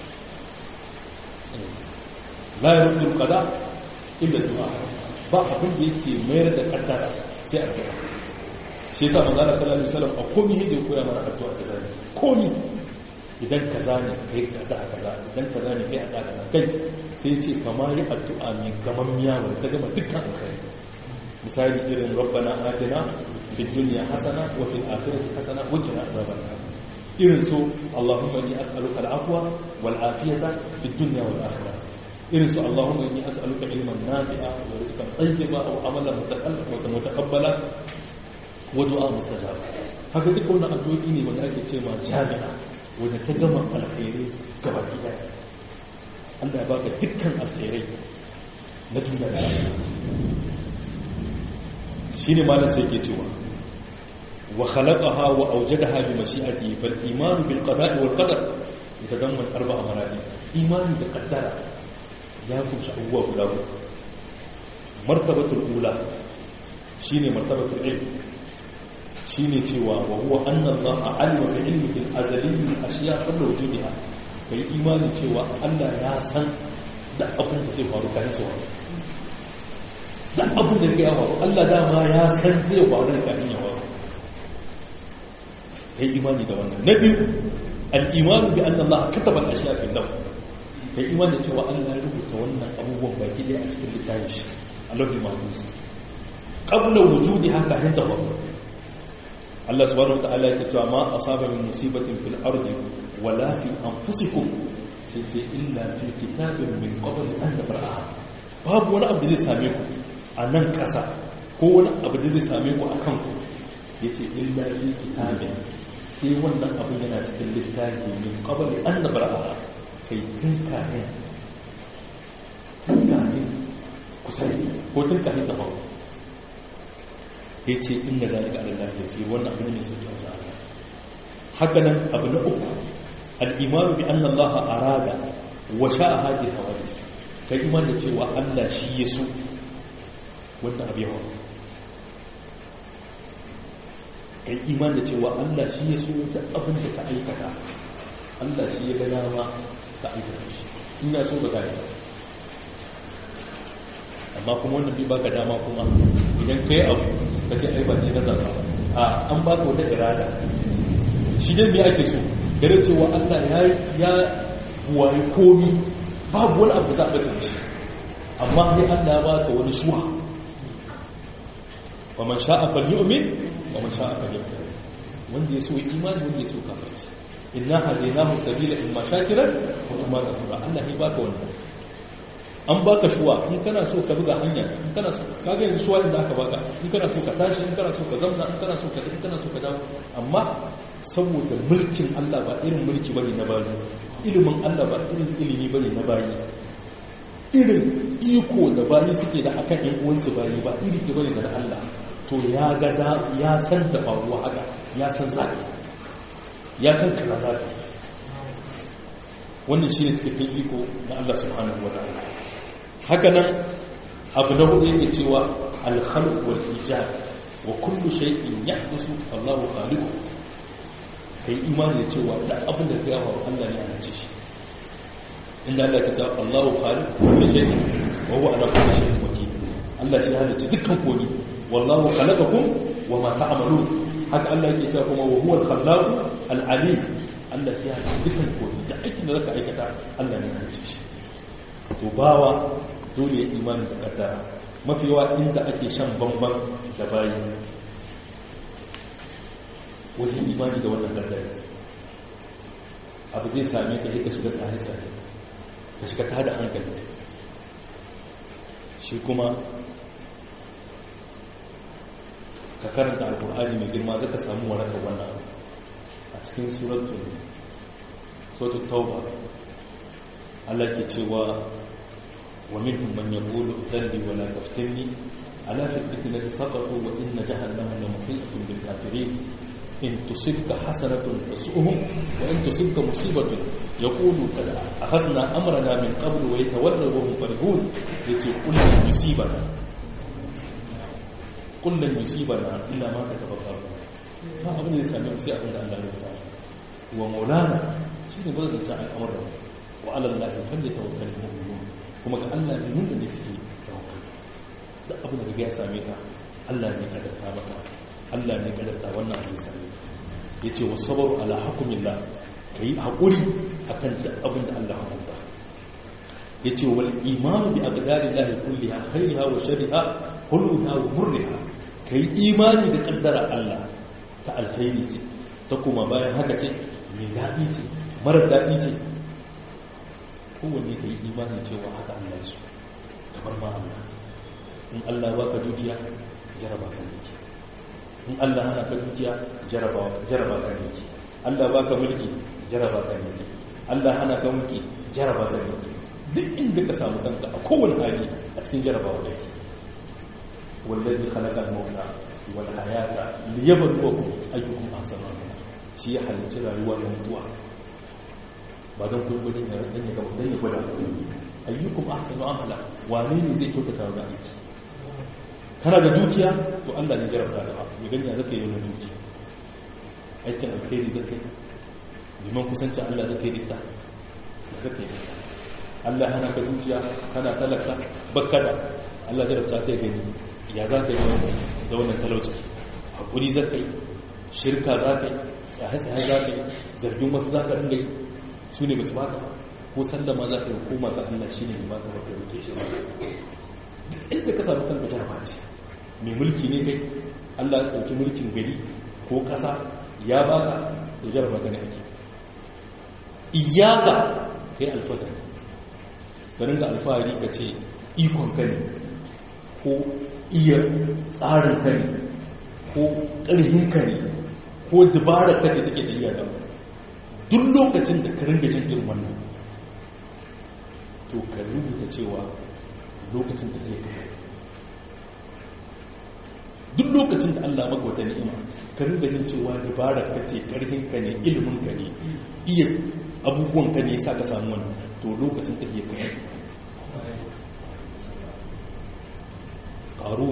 la yaruddu al-qada illa du'a ba abin da yake mayar da kaddara sai addu'a shi yasa manzo Allah sallallahu alaihi wasallam a komai da ya koya mana addu'a kaza ne komai idan kaza ne kai addu'a kaza idan kaza ne kai addu'a kaza kai sai ce kama yi addu'a ne gaman miya wanda ta gama dukkan alkhairi misali irin rabbana atina fid dunya hasana wa fil akhirati hasana wa qina azaban nar irin su allahumma inni as'aluka al-afwa wal afiyata fid dunya wal akhirah irin su allahumma inni as'aluka ilman nafi'a wa rizqan tayyiba wa amalan mutaqabbala wa du'a mustajaba haka duka wannan addu'o'i ne wanda ake cewa jami'a wanda ta gama alkhairi gaba ɗaya Allah ya baka dukkan alkhairai na duniya da shi ne malam sai ke cewa wa khalaqaha wa awjadaha bi mashi'ati fal iman bil qada'i wal qadar yatadamman arba'a maradi imani da qaddara ya kunshi abubuwa guda uku martabatul ula shine martabatul ilm shine cewa wa huwa anna Allah alima bi ilmihi al-azali ashiya qabla wujudiha kai imani cewa Allah ya san da abin da zai faru kan su da abin da ya faru Allah dama ya san zai faru kan ya faru kai imani da wannan na biyu al-iman bi anna Allah kataba al-ashiya fi lawh kai imani cewa Allah ya rubuta wannan abubuwan baki daya a cikin littafin shi Allahul mahfuz qabla wujudiha ka hinta faru Allah subhanahu wa ta'ala yake cewa ma asaba min musibatin fil ardi wala fi anfusikum sai ce illa fi kitabin min qabl an nabra'a babu wani abu da zai same ku a nan ƙasa ko wani abu da zai same ku a kanku yace illa fi kitabin sai wannan abin yana cikin littafi min qabl an nabra'a kai tun kafin tun kafin kusa ko tun kafin ta faru ya ce inda zalika ala Allah yasir wannan abin ne sai ya haka nan abu na uku al-imanu bi anna Allah arada wa sha'a hadhihi hawadith kai iman da cewa Allah shi ya so wannan abu yawa kai iman da cewa Allah shi ya so da abin da ka aikata Allah shi ya ga dama ka aikata shi in ya so ka kai amma kuma wannan bai baka dama kuma idan kai abu ka ce ai ba ne na zaka ba a an baka wata irada shi dai me ake so gare cewa Allah ya ya wayi komi babu wani abu za a bace shi amma sai Allah ya baka wani shuha wa man sha'a falyu'min wa man sha'a falyakfur wanda ya so imani wanda ya so kafirci inna hadaynahu sabila imma shakiran wa imma kafura Allah ya baka wannan an baka shuwa in kana so ka buga hanya in kana so kaga yanzu shuwa inda aka baka in kana so ka tashi in kana so ka zamna in kana so ka in kana so ka dawo amma saboda mulkin Allah ba irin mulki bane na bayi ilimin Allah ba irin ilimi bane na bayi irin iko da bayi suke da akan yan uwansu bayi ba iri ke bane da na Allah to ya ga da ya san da faruwa haka ya san zaki ya san kaza zaki wannan shine cikakken iko na Allah subhanahu wa ta'ala haka nan abu na hudu yake cewa alhalq wal ijad wa kullu shay'in yahdusu Allahu khaliqu kai imani da cewa da abin da kai faru Allah ne ya ce shi inda Allah ya ce Allahu khaliqu kullu shay'in wa huwa ala kulli shay'in wakil Allah shi halicci dukkan komai wallahu khalaqakum wa ma ta'malun haka Allah yake cewa kuma wa huwa al-khallaq al-alim Allah shi halicci dukkan komai da aikin da zaka aikata Allah ne ya halicce shi to bawa dole ya imanin da kaddara mafi yawa inda ake shan bamban da bayi wajen imani da wannan kaddara abu zai same ka ka shiga tsare-tsare ka shiga ta da hankali shi kuma ka karanta alkur'ani mai girma zaka samu warakar wannan a cikin suratul tauba Allah ke cewa ومنهم من يقول ذلي ولا تفتني ألا في الفتنة سقطوا وإن جهنم لمحيطة بالكافرين إن تصبك حسنة تسؤهم وإن تصبك مصيبة يقولوا قد أخذنا أمرنا من قبل ويتولوا وهم فرحون يتي قل لن يصيبنا قل لن يصيبنا إلا ما كتب الله ما أبن يسامي سي أبن الله يفتح ومولانا شيء بدأت تعالى أمر وعلى الله فليتوكل المؤمنون kuma ga Allah ne nuna da suke tawakkali da abin da ya same ka Allah ne kadarta maka Allah ne kadarta wannan abin same ka yace wa sabru ala hukmillah kai hakuri akan duk abin da Allah ya hukunta yace wal iman bi aqdarillahi kulliha khairiha wa sharriha huluna wa murriha kai imani da kaddara Allah ta alkhairi ce ta kuma bayan haka ce mai daɗi ce marar daɗi ce kowanne ka yi imani cewa haka Allah ya so kamar ma Allah in Allah baka dukiya jaraba ka ne in Allah hana ka dukiya jaraba jaraba ka ne Allah baka mulki jaraba ka ne Allah hana ka mulki jaraba ka ne duk inda ka samu kanka a kowane hali a cikin jarabawa kake wallazi khalaqa al-mauta wal hayata liyabluwakum ayyukum ahsanu amala shi ya halicci rayuwa da mutuwa ba don kun gudun ya dan ya gaba dan ya gwada ayyukum ahsanu amala wane ne zai kyautata ga aiki kana da dukiya to Allah ne jarabta da ya gani ya zaka yi wannan dukiya aikin alkhairi zaka yi liman kusancin Allah zaka yi ita zaka yi Allah hana ka dukiya kana talaka bakkada Allah jarabta kai gani ya za ka yi da wannan talauci hakuri za ka yi shirka za ka yi tsaye-tsaye za ka yi zargin wasu za ka ringa yi su ne basu baka ko sallama za ka yi koma ga Allah shi ne mai baka baka roke shi ba inda ka samu kanka jaraba ce mai mulki ne kai Allah ya ɗauki mulkin gari ko ƙasa ya baka da jaraba ka ne ake iyaka kai alfahari ka ringa alfahari ka ce ikon ka ne ko iya tsarin ka ne ko ƙarfin ka ne ko dabarar ka ce take da iya da duk lokacin da ka ringa jin irin wannan to ka rubuta cewa lokacin da kai duk lokacin da Allah maka wata ni'ima ka ringa jin cewa dabarar ka ce ƙarfin ka ne ilimin ka ne iya abubuwan ka ne sa ka samu wannan to lokacin da kai ƙarun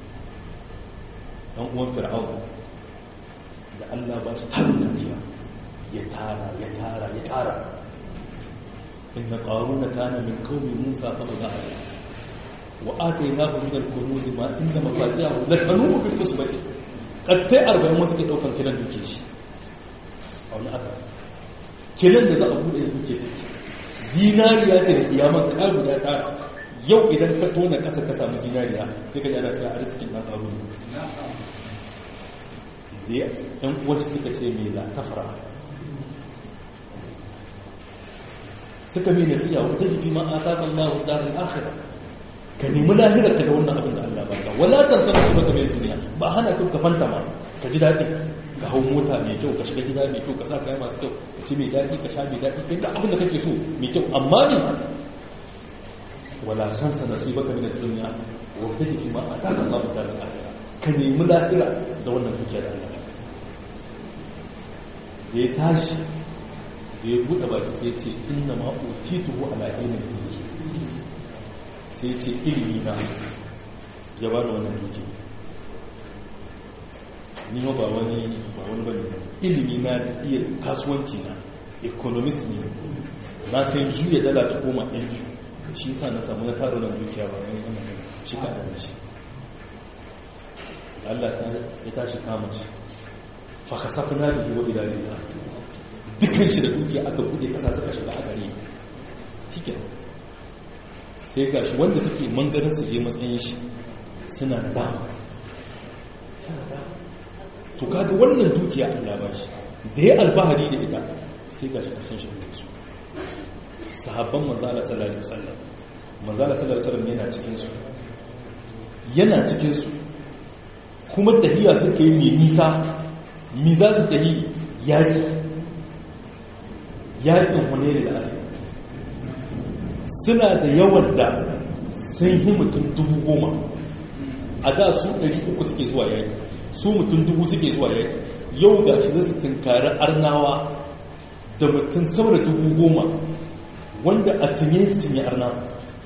ɗan uwan fir'aun da Allah ba shi tarin dukiya ya tara ya tara ya tara inna qaruna kana min qaumi musa fa baga wa atainahu min al-kunuz ma inna mafatihahu latanu bil usbati kattai 40 wasu ke daukan kiran duke shi a wani aka kiran da za a bude duke zinariya ce da kiyamar karu ya tara yau idan ka tona kasa ka samu zinariya sai ka ji ana cewa arzikin dan karu ne da ɗan uwarsu suka ce mai latafara suka mai nasiya wata jifi ma a takan ma wa tsarin akhira ka nemi lahirar ka da wannan abin da Allah ba ka wadatar sama su baka mai duniya ba hana kyau ka fanta ma ka ji daɗi ka hau mota mai kyau ka shiga gida mai kyau ka sa kaya masu kyau ka ci mai daɗi ka sha mai daɗi kai da abin da kake so mai kyau amma ne wala shansa nasu baka mai duniya wa ta jifi ma a takan ma wa tsarin akhira ka nemi lahira da wannan dukiya da Allah da ya tashi da ya buɗe baki sai ce inna ma utituhu ala ilmin duki sai ce ilimi na ya bani wannan duki ni ma ba wani ba wani bane ilimi na da iya kasuwanci na economist ne na san juya dala ta koma ɗan biyu shi sa na samu na taro nan dukiya ba wani wannan shi ka da shi Allah ya tashi kama shi fakasafina da yiwu idanu da dukkan shi da dukiya aka bude kasa suka shiga a gare shike sai ga shi wanda suke mangarin su je matsayin shi suna da dama to kaga wannan dukiya Allah ba shi da ya alfahari da ita sai ga shi karshen shi su sahabban manzala sallallahu alaihi wasallam manzala sallallahu alaihi wasallam yana cikin su yana cikin su kuma tafiya suka yi mai nisa mi za su tafi yaƙi yaƙin wane da ake suna da yawan da sun yi mutum dubu goma a da su ɗari uku suke zuwa yaƙi su mutum dubu suke zuwa yaƙi yau ga shi zasu tunkari arnawa da mutum sama da dubu goma wanda a cinye su cinye arnawa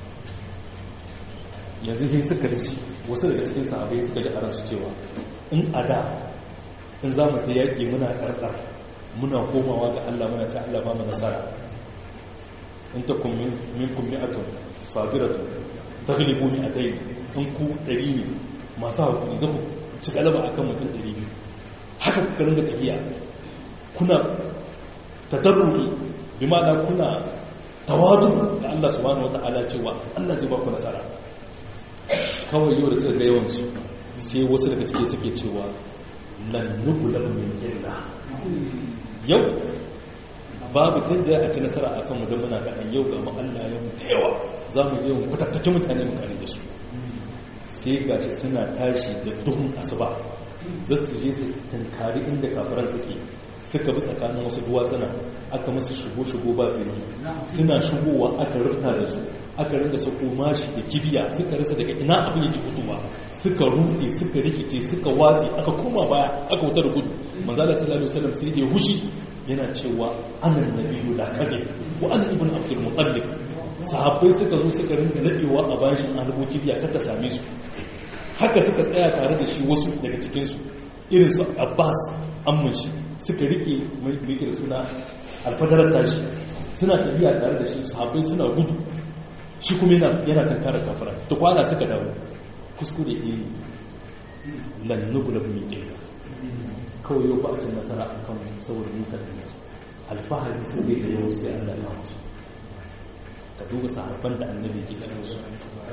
yanzu sai suka ci wasu daga cikin sahabai suka ji a ransu cewa in a da in za mu ta yaƙi muna ƙarƙar muna komawa ga Allah muna ce Allah ba mu nasara in ta kun min kun mi akan sabiratu ta galibu ni a ta yi in ku ɗari ne masu haƙuri za ku ci galaba a kan mutum ɗari biyu haka kuka ringa tafiya kuna tadarruri bi ma'ana kuna tawadu da Allah subhanahu wata'ala cewa Allah zai ba ku nasara kawai yau da suka ga yawansu sai wasu daga cike suke cewa lannubulan min killa yau babu tun da a ci nasara a kan mutum muna kaɗan yau ga Allah yau da yawa za mu je mu kwatattaki mutane mu kare da su sai gashi suna tashi da duhun asuba za su je su tankari inda kafiran suke suka bi tsakanin wasu duwatsuna aka masu shigo-shigo ba zini suna shigowa aka rufta da su aka rinda su mashi da kibiya suka rasa daga ina abin yake fitowa suka rufe suka rikice suka watsi aka koma baya aka wuta da gudu manzala sallallahu alaihi wasallam sai ya hushi yana cewa anan nabiyyu la kaze wa ana ibn abdul muttalib sahabbai suka zo suka rinda nadewa a bayan shi an rubo kibiya kar ta same su haka suka tsaya tare da shi wasu daga cikin su irin su abbas amman shi suka rike mai da suna alfadarar tashi suna tafiya tare da shi sahabbai suna gudu shi kuma yana tankara kafara ta kwana suka dawo kuskure ne lannubula mai ƙirga kawai yau ba a cin nasara a kan saboda muka da alfahari sun da yau sai allah ya musu ka duba sahabban da annabi ke cikin su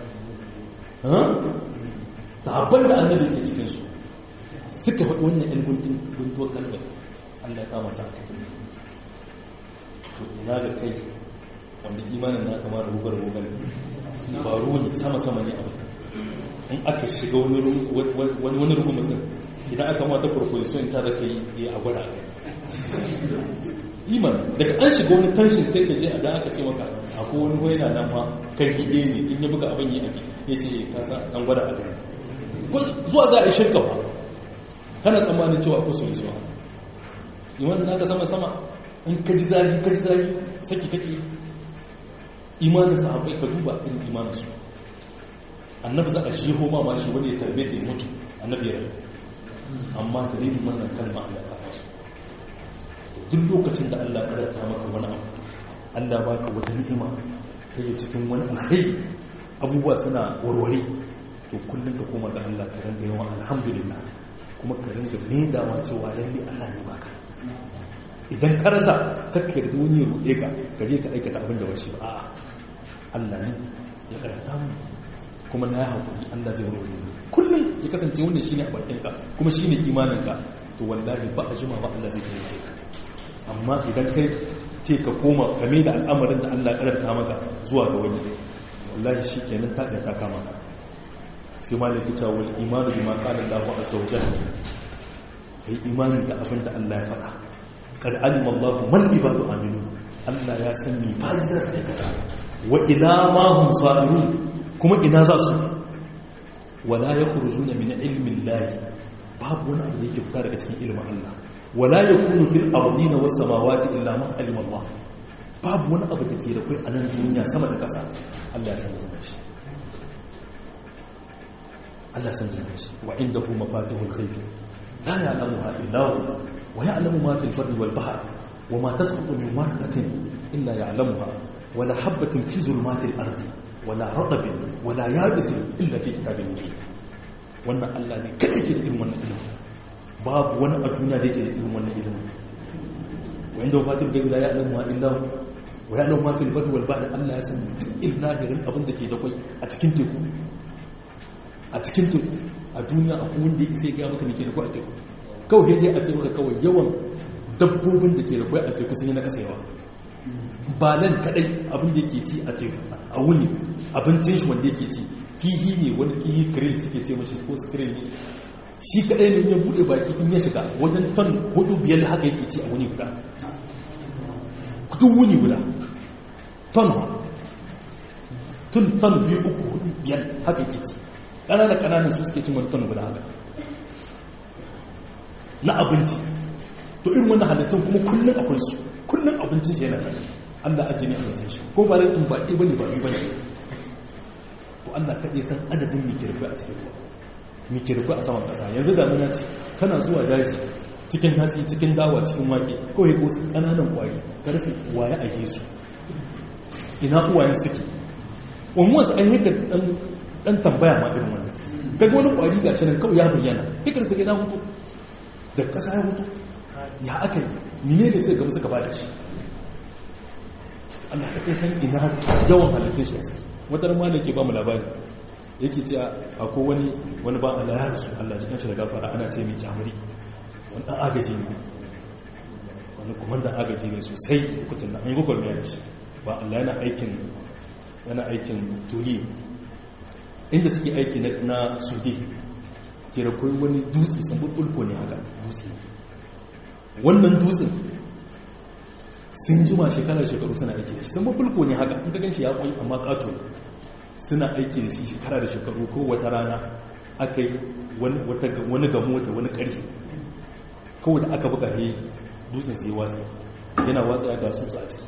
sahabban da annabi ke cikin su suka faɗi wannan yan gunduwar kalmar allah ya kama sa to ina da kai wanda imanin na kama da rugar rugar faru ne sama-sama ne abu in aka shiga wani rugun mutum idan aka mata proposition ta da kai ya a gwada kai iman daga an shiga wani tanshin sai ka je a da aka ce maka akwai wani waina nan ma kan gide ne in ya buga abin yi ake ya ce ka sa an gwada a kai zuwa za a yi shirka ba kana tsammanin cewa akwai solution iman na ka sama-sama in ka ji zafi ka ji zafi saki kake imanin sahabbai ka duba irin imanin su annabi za a shi homa ma shi wani ya tarbe da ya mutu annabi ya rabu amma dalilin wannan kalma Allah ta fasu duk lokacin da Allah karanta maka wani abu Allah baka wata ni'ima kake cikin wani alkhairi abubuwa suna warware to kullum ka koma ga Allah ka rinka yawan alhamdulillah kuma ka rinka maidawa cewa lalle Allah ne baka idan ka rasa kakka da wani roƙe ka ka je ka aikata abin da ba shi ba a'a Allah ne ya karanta mu kuma na ya haƙuri Allah zai wani ne kullum ya kasance wannan shine a bakinka kuma shine imaninka to wallahi ba a jima ba Allah zai taimake ka amma idan kai ce ka koma game da al'amarin da Allah karanta maka zuwa ga wani wallahi shi kenan ta ta kama ka sai malaki ta wal imanu bima qala Allah azza wa jalla kai imanin da abin da Allah ya faɗa kad alima Allah man ibadu aminu Allah ya san me bayi za su aikata wa ila ma hum sa'irun kuma ina za su wala yakhrujuna min ilmi Allah babu wani abu da yake fita daga cikin ilimin Allah wala yakunu fil ardina was samawati illa ma alima Allah babu wani abu da ke da kai a nan duniya sama da ƙasa Allah ya san da shi Allah ya san da shi wa indahu mafatihul ghaib la ya'lamuha illa hu ويعلم ما في البر والبحر وما تسقط من ورقة إلا يعلمها ولا حبة في ظلمات الأرض ولا رطب ولا يابس إلا في كتاب مبين wannan Allah ne kada yake da irin wannan ilimi babu wani a duniya da yake da irin wannan ilimi wa inda fatil gaibi la ya'lamu ma illa wa ya'lamu ma fil barri wal bahri Allah ya san duk ilahirin abin da ke da kai a cikin teku a cikin teku a duniya akwai wanda ya sai ga maka ne ke da kai a teku kawai dai a ce maka kawai yawan dabbobin da ke da kwai a teku sun yi na kasa yawa ba nan kadai abin da yake ci a teku a wuni abincin shi wanda yake ci kihi ne wani kihi krill suke ce mashi ko krill ne shi kadai ne ya bude baki in ya shiga wajen ton hudu biyar haka yake ci a wuni guda duk wuni guda ton tun ton biyu uku hudu biyar haka yake ci ƙananan ƙananan su suke cin wani ton guda haka na abinci to irin wannan halittun kuma kullum akwai su kullum abincin shi yana nan Allah ajiye ne abincin shi ko ba rai in baɗi bane ba biyu bane to Allah kaɗai san adadin mikirfi a cikin ruwa mikirfi a saman ƙasa yanzu damuna ce kana zuwa daji cikin hatsi cikin dawa cikin wake kawai ko su ƙananan kwari ka rasa waye a yesu ina uwayen suke wani wasu an yi ɗan tambaya ma irin wannan kaga wani kwari ga shi nan kawai ya bayyana hikar ta gina hutu da ƙasa ya mutu ya aka yi mine ne sai gaba suka bada shi Allah ka san ina yawan halittun shi a suke wata rama da ke ba mu labari yake ce akwai wani wani ba Allah ya rasu Allah cikin shi da gafara ana ce mai kyamuri wani dan agaji ne wani kumandan agaji ne sosai lokacin da an yi gwagwarmaya da shi ba Allah yana aikin yana aikin tuli inda suke aiki na sudi ke da kai wani dutse sun bulbulko ne haka dutse wannan dutsen sun jima shekarar shekaru suna aiki da shi sun bulbulko ne haka in ka gan shi ya kwai amma kato ne suna aiki da shi shekara da shekaru ko wata rana aka yi wani gamo da wani ƙarfi kawai da aka buga he dutsen sai watsa yana watsa ga tsutsa a ciki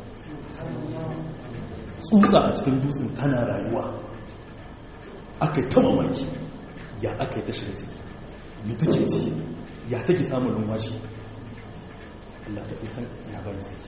tsutsa a cikin dutsen tana rayuwa aka yi ta mamaki ya aka yi ta shiga ciki mai take ciki ya take samun numfashi Allah ta isan ya bari saki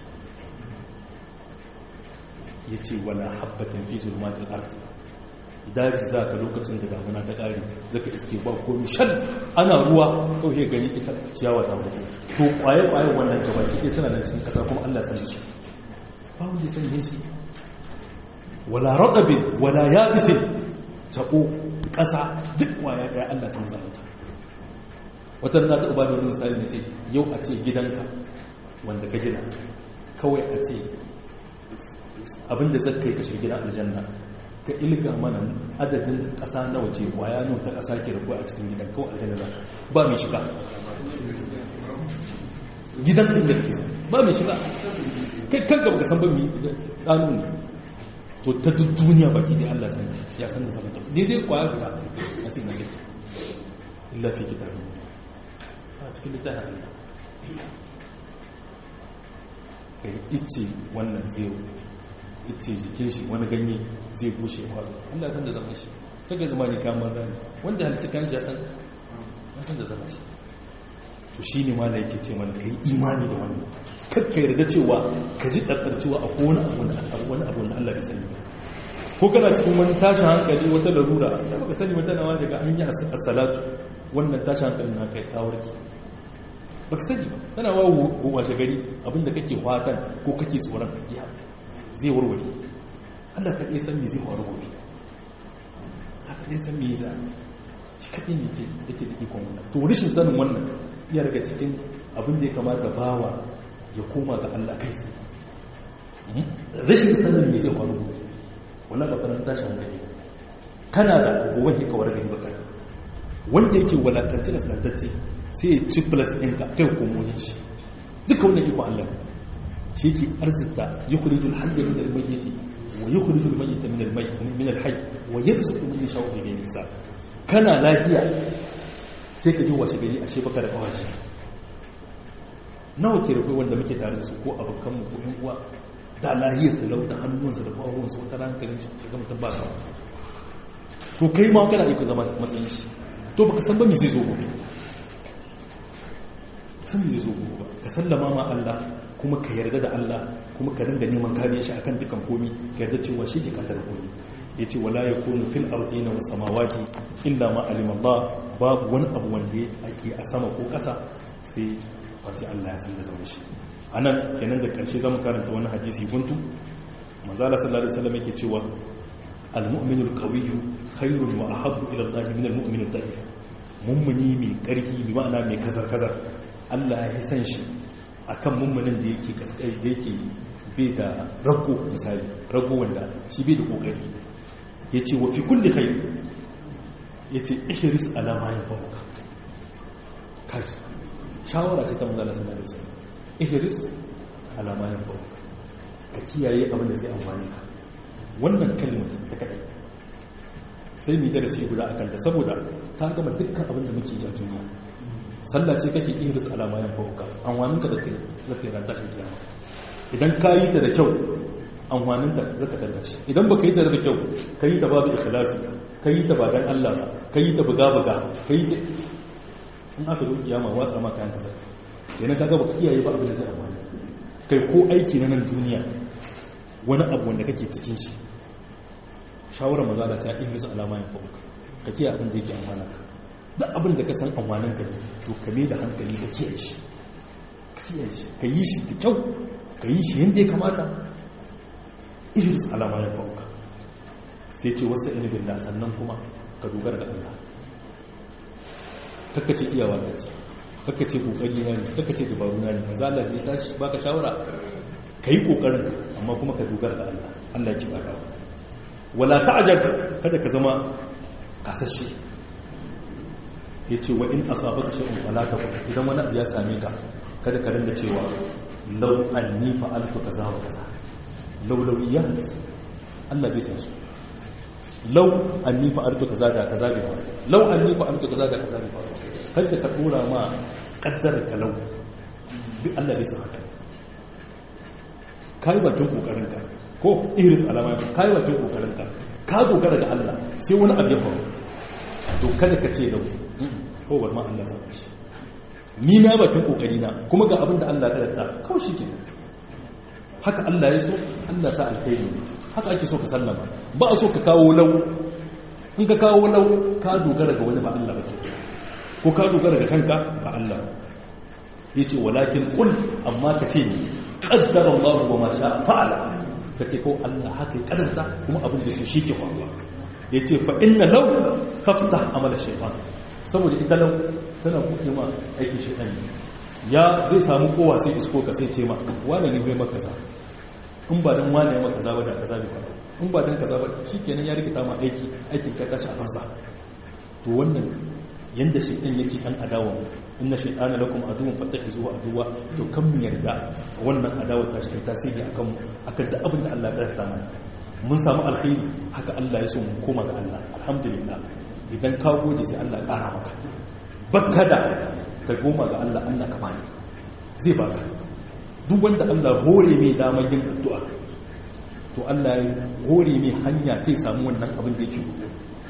ya ce wala habbatin fi zulmatin arti daji za ka lokacin da damuna ta ƙari zaka iske ba komi shan ana ruwa kawai gani ita ciyawa ta hudu to kwaye-kwaye wannan gabaki ɗaya suna nan cikin ƙasa kuma allah sani su ba wanda sani ne shi wala raɗabin wala yabisin taɓo ƙasa duk waya ɗaya allah sani zama ta wata na ta uba da wani misali na ce yau a ce gidanka wanda ka gina kawai a ce abinda zai kai kashe gidan aljanna ka ilga mana adadin ƙasa na waje kwaya nan ta ƙasa ke rabuwa a cikin gidan kawai aljanna za ba mai shiga gidan ɗin da kisa ba mai shiga kai kan gaba ka san ba mai ɗanu ne to ta duk duniya baki dai Allah san ya san da sama ta daidai kwaya guda a sai na gida illa fi kitabi a cikin littafin Allah kai ice wannan zai ice jikin shi wani ganye zai bushe faru Allah san da zama shi ta ga zama ne kamar rani wanda halitta kan shi ya san ya san da zama shi to shi ne ma da yake ce mana ka yi imani da wannan kar ka yarda cewa ka ji ɗarɗar cewa a wani abu na wani abu na Allah bai sani ba ko kana cikin wani tashin hankali wata larura da baka sani wata nawa daga an yi as-salatu wannan tashin hankali na kai kawarki baka sani ba tana wa washe gari abinda kake fatan ko kake tsoron ya zai warware Allah kaɗai san me zai faru gobe Allah kaɗai san me za shi kaɗai ne yake da ikon wannan to rashin sanin wannan iya daga cikin abin da ya kamata bawa ya koma ga Allah kai tsaye rashin sanin me zai faru gobe wannan ba tsaron tashin hankali kana da gobe ke kawar gani baka wanda yake walatance da sanantacce sai ya ci plus ɗinka kai komonin shi duka wannan ikon Allah shi ke arzita ya kurijul hajji min almayyiti wa ya kurijul mayyita min alhajj wa ya su kuma ya shawo daga nisa kana lafiya sai ka ji washe gari ashe baka da kawashi nawa ke rufe wanda muke tare da su ko abokanmu ko yan uwa da lahiyar su lauta hannunsa da kwawonsu wata rankalin shi ga mutum ba ka to kai ma kana iko zama matsayin shi to baka san ba me zai zo gobe san me zai zo gobe ba ka sallama ma Allah kuma ka yarda da Allah kuma ka dinga neman kariya shi akan dukan komi ka yarda cewa shi ke kaddara komi yace wala yakunu fil ardina was samawati illa ma alima Allah babu wani abu wanda ake a sama ko kasa sai wace Allah ya san da zama shi anan kenan da karshe zamu karanta wani hadisi guntu manzo Allah sallallahu alaihi wasallam yake cewa al-mu'minul qawiyyu khairun wa ahabbu ila Allah min al-mu'min ad-da'if mummuni mai karfi bi ma'ana mai kazar kazar Allah ya san shi akan mummunin da yake kaskai da yake bai da rago misali rago wanda shi bai da kokari yace wa fi kulli khair yace ihris ala ma yanfa'uka kaji shawara ce ta manzo Allah sallallahu alaihi wasallam ihris ala ma yanfa'uka ka kiyaye abin da zai amfane ka wannan kalmar ta kadai sai mu darasi guda akan ta saboda ta gama dukkan abin da muke yi a duniya sallah ce kake ihris ala ma yanfa'uka amfanin ka da kai zaka ran tashin kiyama idan ka yi ta da kyau amfanin ta zaka tallace idan baka yi ta da kyau ka yi ta babu ikhlasi ka yi ta ba dan Allah ba ka yi ta buga buga ka yi ta in aka zo kiyama watsa ma kayan kasa kenan kaga baka kiyaye ba abin da zai amfani kai ko aiki na nan duniya wani abu wanda kake cikin shi shawarar maza da ta ihris alama ya fauka ka kiyaye abin da yake amfana ka duk abin da ka san amfanin ka to ka mai da hankali ka kiyaye shi ka kiyaye shi ka yi shi da kyau ka yi shi yadda ya kamata ihris alama ya fauka sai ce wasu ilimin da sannan kuma ka dogara da Allah kakkace iyawa ta ce kakkace kokari na ne kakkace dabaru na ne manzo Allah zai tashi baka shawara kai kokarin amma kuma ka dogara da Allah Allah ya ki baka wala ta'jaz kada ka zama kasashe yace wa in asabaka shay'un fala taqul idan wani abu ya same ka kada ka rinda cewa law anni fa'altu kaza wa kaza laulawiyat Allah bai san su law anni fa'altu kaza da kaza bai faru law anni fa'altu kaza da kaza bai faru kada ka dora ma kaddara ka law bi Allah bai san haka kai bakin kokarin ka ko iris alama kai bakin kokarin ka ka dogara ga Allah sai wani abu ya faru to kada ka ce law ko bar ma Allah zai shi ni na bakin kokari na kuma ga abin da Allah ya karanta kawai shike haka Allah ya so Allah sa alkhairi haka ake so ka sallama ba a so ka kawo lau in ka kawo lau ka dogara ga wani ba Allah ba ko ka dogara ga kanka ba Allah yace walakin qul amma ka ce ni qaddara Allah wa ma sha'a fa'ala ka ce ko Allah haka ya kadarta kuma abin da so shike faruwa yace fa inna law kaftah amala shaytan saboda ita lau tana kuke ma aikin shaytan ya zai samu kowa sai isko ka sai ce ma wane ne bai maka kaza in ba dan wane ya maka kaza ba da kaza bai faru in ba dan kaza ba shikenan ya rikita ma aiki aikin ka tashi a fansa to wannan yanda shaytan yake dan adawa inna shaytana lakum aduwwun fattakhizuhu aduwwa to kan mu yarda wannan adawa ta shi tasiri akan mu akan da abin da Allah ya karanta mana mun samu alkhairi haka Allah ya so mu koma ga Allah alhamdulillah idan ka gode sai Allah ya kara maka bakka da ka goma ga Allah Allah ka bani zai baka duk wanda Allah hore mai damar yin addu'a to Allah ya hore mai hanya ta samu wannan abin da yake roƙo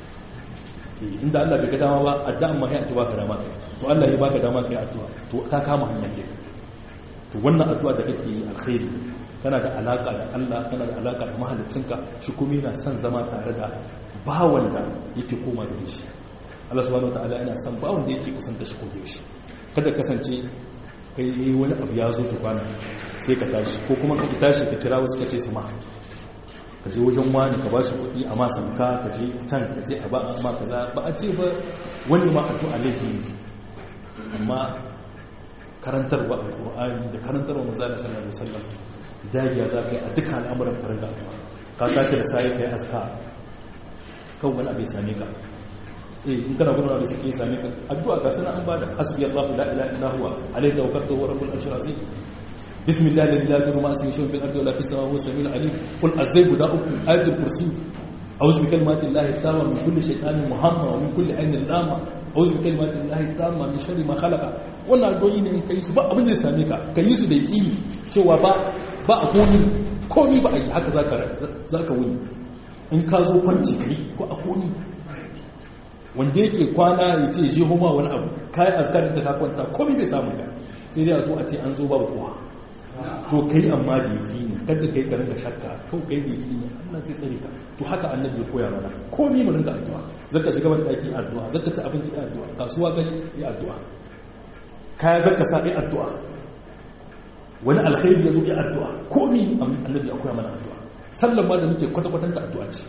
inda Allah bai ga dama ba addu'an ma ya ta baka dama kai to Allah ya baka dama kai addu'a to ka kama hanya ke to wannan addu'a da kake yi alkhairi kana da alaka da Allah kana da alaka da mahaliccinka shi kuma yana son zama tare da bawan da yake koma da shi Allah subhanahu wataala yana son bawan da yake kusanta shi ko da shi kada kasance kai wani abu ya zo tukwana sai ka tashi ko kuma ka tashi ka kira wasu ka ce su ma ka je wajen wani ka ba shi kuɗi a masanka ka je can ka ce a ba a ma kaza ba a ce ba wani ma addu'a laifi ne amma karantarwa alƙur'ani da karantarwa manzo Allah sallallahu alaihi wasallam dagiya za ka yi a dukkan al'amuran ka rinka addu'a ka sace da sai kai aska kan wani abu ya same ka eh in kana gudun abu suke same ka addu'a ga sana an bada hasbi Allah la ilaha illa huwa alayhi tawakkaltu wa rabbul arshil azim bismillah alladhi la yadurru ma'a ismihi shay'un fil ardi wa la fis samawati huwa as-sami'ul alim qul azay guda uku ayatul kursi a'udhu bi kalimati llahi tamma min kulli shaytanin muhamma wa min kulli aynin lama a'udhu bi kalimati llahi tamma min sharri ma khalaqa wannan addu'o'i ne in kai su ba abin da ya same ka kai su da yaqini cewa ba ba a komi komi ba a yi haka zaka wuni in ka zo kwanci kai ko a komi wanda yake kwana ya ce je homa wani abu kayi azkarin da ka kwanta komi bai samu ka sai dai a zo a ce an zo babu kowa to kai amma da yaki ne kada kai ka rinka shakka ko kai da yaki ne Allah zai tsare ka to haka annabi ya koya mana komi mu rinka addu'a zaka shiga ban daki addu'a zaka ci abinci addu'a kasuwa ga yi addu'a kaya zaka sa yi addu'a wani alkhairi ya zo yi addu'a komi annabi ya koya mana addu'a sallan ma da muke kwata-kwatanta addu'a ce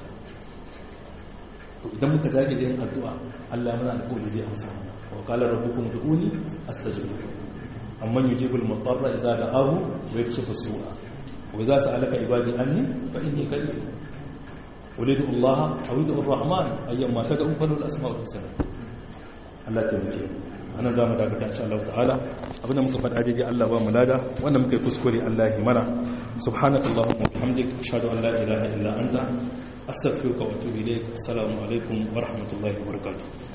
to idan muka dage da yin addu'a Allah mana alƙawari zai amsa mana wa qala rabbukum ud'uni astajib amman yujibul mudarra idza da'ahu wa yakshifu as-su'a wa idza sa'alaka ibadi anni fa inni qarib ulidu Allah aw ulidu ar-rahman ayyamma tad'u falahu al-asma'ul husna Allah ta muke anan za mu dakata insha Allah ta'ala abinda muka faɗa daidai Allah ba mu lada wanda muka yi kuskure Allah ya mana subhanakallahumma wa bihamdika ashhadu an la ilaha illa anta astaghfiruka wa atubu ilayk assalamu alaikum wa rahmatullahi wa barakatuh